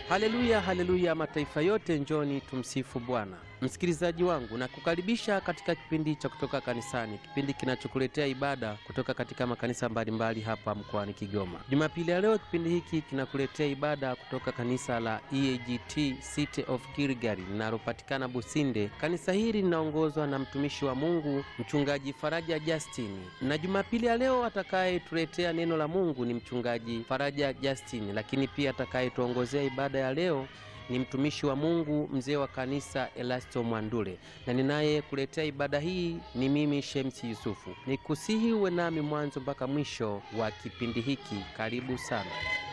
Haleluya, haleluya, mataifa yote njoni tumsifu Bwana. Msikilizaji wangu, na kukaribisha katika kipindi cha kutoka kanisani, kipindi kinachokuletea ibada kutoka katika makanisa mbalimbali hapa mkoani Kigoma. Jumapili ya leo, kipindi hiki kinakuletea ibada kutoka kanisa la EAGT City of Gilgal linalopatikana Businde. Kanisa hili linaongozwa na mtumishi wa Mungu mchungaji Faraja Justin, na Jumapili ya leo atakayetuletea neno la Mungu ni mchungaji Faraja Justin, lakini pia atakayetuongozea ibada ya leo ni mtumishi wa Mungu mzee wa kanisa Elasto Mwandule, na ninaye kuletea ibada hii ni mimi Shemsi Yusufu. Nikusihi uwe nami mwanzo mpaka mwisho wa kipindi hiki. Karibu sana.